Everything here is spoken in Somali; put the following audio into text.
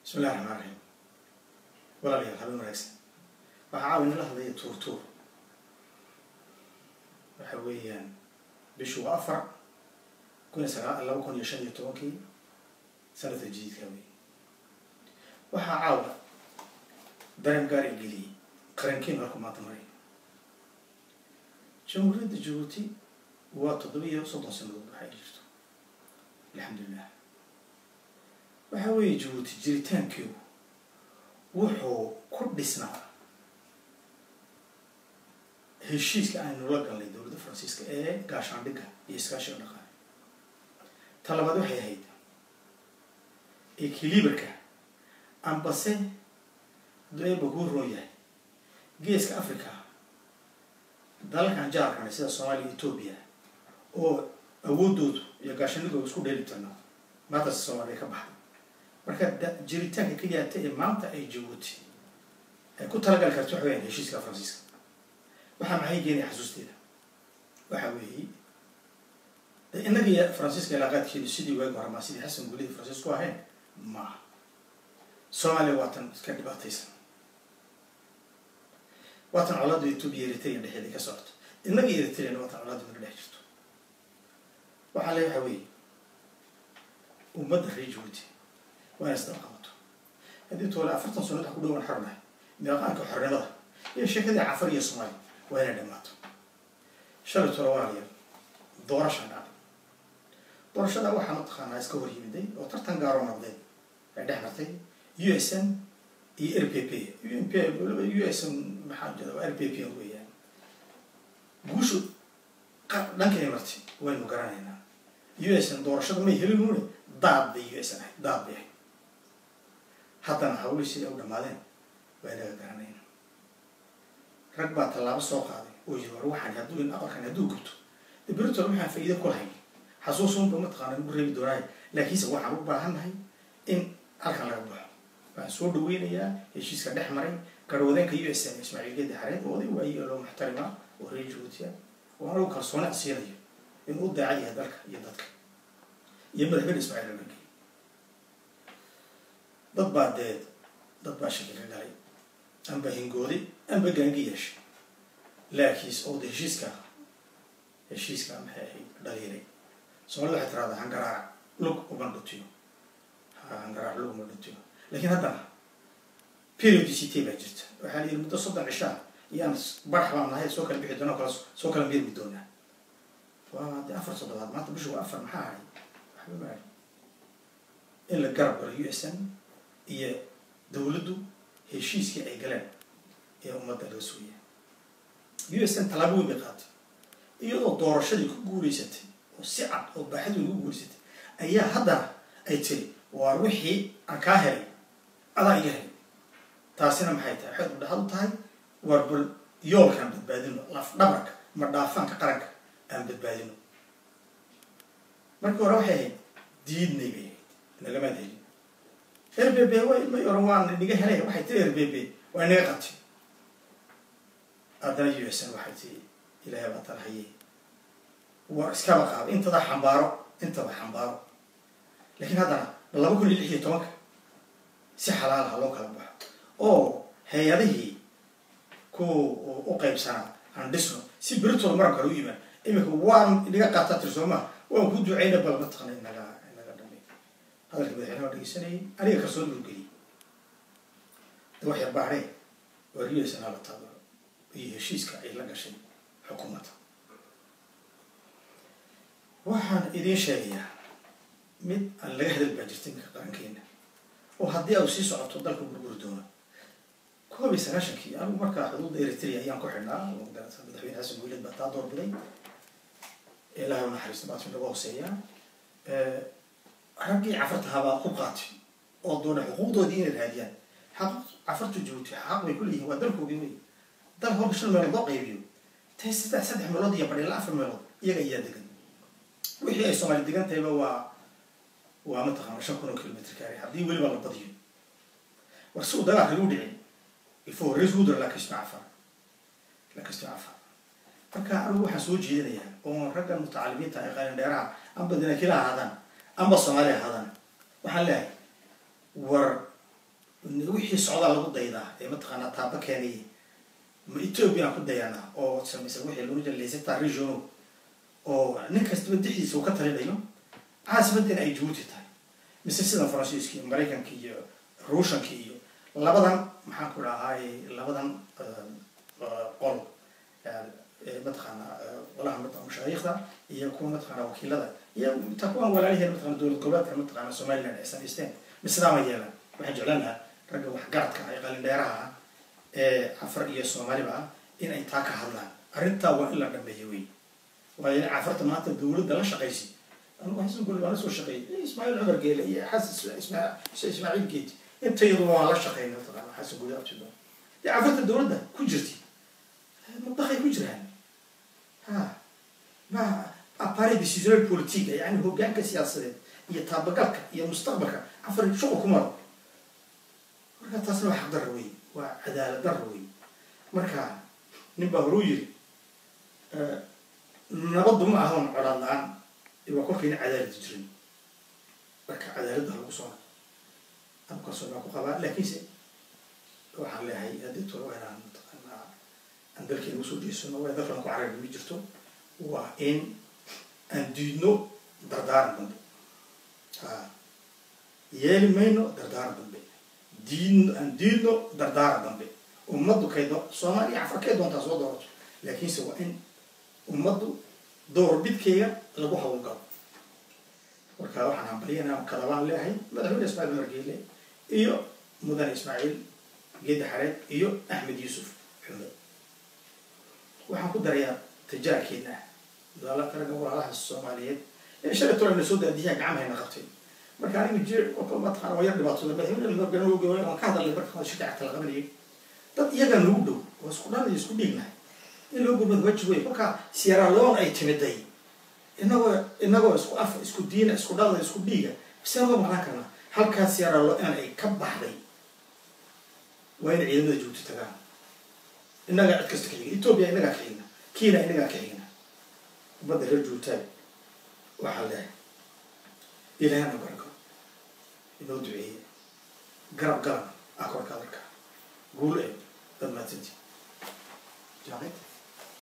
bismi illahi raxmaan raxiim walaalayaal habeen wanaagsan waxaa caawi nala hadlaya tuur tuur waxa weeyaan bishu waa afar kun iyo sagaa laba kun iyo shan iyo tobankii sanadka jadiidka wey waxaa caawa dareen gaar i geliyey qarankiin halku maanta maray jamhuuriyadda jabuuti waa toddoba iyo soddon sanadood waxay jirto alxamdulilah waxa weeye jabuuti jiritaankeedu wuxuu ku dhisnaa heshiiska aynu la galnay dowladda faransiiska ee gaashaandhigga iyo iskaashiga dhaqaale ta labaad waxay ahayd ekiliberka ambase dueeba kuu roon yahay geeska africa dalalkan jaarkana sida soomaaliya etoobiya oo awoodoodu iyo gaashaandhigooda isku dheelitirna maantase soomaaliya ka baxday marka jiritaanka ka yaata ee maanta ay jabuuti ay ku talagali karto waxa weyaan heshiiska faransiiska waxaa maxay keenaya xasuusteeda waxa weeye innaga iyo faransiiska ilaaqaadkeedu sidii waagi hore maa sidii xasan gulidii faransiisku ahayn ma aha soomaaliya waatan iska dhibaataysan waatan colaada etoobiya eritrea dhexeeda ka socoto innaga iyo eritreana waatan colaada naga dhex jirto waxaa le waxa weeye ummadda reer jabuuti waa inay isdaba qabato haddii toole afartan sano wax ku dhowaan xornahay miiqaanka xornimada iyo sheekadii cafar iyo soomaaliya waa inay dhammaato shalay tole walaalayaal doorashaa dhacday doorashada waxaa mataqaanaa iska hor yimiday oo tartan gaaroo nabdeed ay dhex martay u s n iyo r p p u p waliba u s n maxaa jira waa r p p weeyaan guushu dhankay martay waynu garanaynaa u s n doorashada may helin une daad bay u s n ahayd daad bay ahayd haddana hawlii siday u dhamaadeen waa inaga garanayna rag baa tallaabo soo qaaday oo yiri war waxaan hadduu in aqalkan hadduu gubto de beritol waxaan faa'iido ku lahayn xasuusunba mataqaana lagu reebi doonaayo laakiinse waxaan u baahannahay in halkan laga baxo waxaan soo dhaweynayaa heshiiska dhex maray garwadeenka u s n ismaaciil geedi xareed oo oday waaye loo muxtarima oo reer jabuutiya oo anagu kalsooni asiinayo inuu u daacad yahay dalka iyo dadka iyo madaxweyne ismaaciil alagey dad baa dee dad baa shaki ka galay amba hingoodi amba gaangi yeeshay laakiinse oo de heshiiska heshiiska maxay ahayd dhaliilay soomaalida waxay tiraahdaa hangaraac lug uma dhutiyo hangaraac lug uma dhutiyo laakiin haddana periodicity baa jirta waxaa la yidhi muddo soddon cishaa iyaan barax baan nahay soo kala bixi doona kala soo kala meermi doonaa waa de afar toddobaad maanta bishu waa afar maxaa ahay waxba maari in la garab galo u s n iyo dawladdu heshiiskii ay galeen ee ummadda laga sooya u s n tallaabo weyn bay qaatay iyadoo doorashadii ku guuraysatay oo si cad oo baaxad weyn ku guuraysatay ayaa haddana ay tiri waar wixii aan kaa helay adaa iga helay taasina maxay tahay waxay udhaxad u tahay waar bal yoolkaan badbaadino laf dhabarka ma dhaafaanka qaranka aan badbaadino markii hore waxay ahayd diidnay bay ahayd nagamaad helin r b b may oran waan niga helay waxay tiri r b b waa inaga qabtay haddana u s n waxay tiri ilaahay baa talhaye war iskaba qaado intada xambaaro intaba xambaaro laakiin haddana laba kun iyo lix iyo tobanka si xalaal ha loo kala baxo oo hay-adihii ku u qaybsanaa aan dhisno si beritooda maran kale u yimaan iminka waan inaga qaataa tir soo maa waan ku ducayna bal mataqana inaga inaga dhamay hadalka madaxweyne waa dhegeysanayay aniga kalsoon loo geliyay de wax yar baadhee waa u s n hala taabaro iyo heshiiska ay la gashay xukuumadda waxaan idiin sheegayaa mid aan laga hadal baa jirta iminka qarankeena oo haddii au sii socoto dalka burguri doono koob iyo sagaashankii anigu markaa xuduudda eritrea ayaan ku xidhnaa madaxweyne xasan guuled baa taa doorbiday ilaahay u naxariisto baatmi laga hooseeyaa raggii cafarta habaa ku qaatay oo doona xuquuqdoodii inay raadiyaan xaq cafartu jabuuti xaq bay ku leeyihin waa dalkoogii wey dal horka shan meelood loo qaybiyo tay saddex saddex meelood iyo badhila afar meelood iyaga ayaa degan wixii ay soomaali degan tahayba waa waa mataqaana shan kun oo kilomitr kaari haddii weliba la badiyo war si uu dagaalka lagu dhicin il faut résoudre la question afar la question afar marka anigu waxaan soo jeedinayaa oo raggan mutacalimiinta ay qalin dheeraha amba dinaakila ahaadaan amba soomaali ahaadaan waxaan leehay war wixii socdaa lagu daydaa ee mataqaanaa taaba keenaya ma ethoobiyan ku dayana oo samaysa wixii lagu jira laysata regiono oo nin kastaba dixiisa uu ka talinayo caasimadeena ay jabuuti tahay mise sida faransiiska iyo maraykanka iyo ruushanka iyo labadan maxaan ku dhahay labadan qol mataqaana qolaha mashaayikhda iyo kuwa mataqaana wakiilada iyo ta kuwan walaaliheen mataqana dowlad goboleedka mataqaana somaliland ay samaysteen mislaama yeelan waxaan jeclaan lahaa ragga waxgaradka ee qalindheeraha ah ee cafar iyo soomaaliba ah in ay taa ka hadlaan arrintaa waa in la dhameeyo wey waayo cafarta maanta dowladda la shaqaysi anugu xasan guli baan la soo shaqeeyay ismaaciil cumar geele iyo xasan ismaaciil geeti intayadu waan la shaqeynay mataqaana xasan guli abtido dee cafarta dowladda ku jirti mudaqay ku jiraan ha ma appareil decisional politique yani hoggaanka siyaasadeed iyo taabagalka iyo mustaqbalka cafar shuqul ku maro marka taasna waa xaqdarra wey waa cadaalad darra wey marka nin baa horuu yiri nabaddu ma ahan colaad la-aan waa kolkayna cadaaladi jirin marka cadaaladda lagu soo abkaasoo baa ku qabaa laakiinse waxaan leeyahay haddii tolo waa inaan mataqaanaa aan dalkeena usoo jeesano waa dalkan ku carabi ma jirto waa in aan diidno dardaaran dambe ha yeeli mayno dardaaran dambe diidno aan diidno dardaaran dambe ummaddu kay do soomaaliya cafar kay doontaa soo doorato laakiinse waa in ummaddu door bidkeyga lagu hawlgalo marka waxaan hambalyanaa kadabaan leeyahay madaxweyne ismaaciil cumar geele iyo mudane ismaaciil geedi xareed iyo axmed yuusuf xume waxaan ku darayaa tijaarkeena daalaka ragga walaalaha soomaaliyeed ee shalay tolana soo daadiyaa gacmahayna qabtay marka aniga jir mataqana waa yar dhibaatooda madaxweyne waan ka hadalnay marka shirka cagta la qabanayay dad iyagaa nagu dhow oo isku dhan iyo isku dhiignahay in loo gurmad wajib wey kolka sierra leone ay timiday inagoo inagoo isku af isku diina isku dhalda isku dhiiga bisee loo maqnaan karnaa halkaa sierra leone ay ka baxday waa in ciidamada joogto tagaan innagaa cid kasta ka xigna ethoobia innagaa ka xigna kiina innagaa ka xigna ummadda reer joogtaa waxaa leehay ilaahana barako inoo duceeye garab garab akorka adarka guul ee dad mahadsantii jaaqid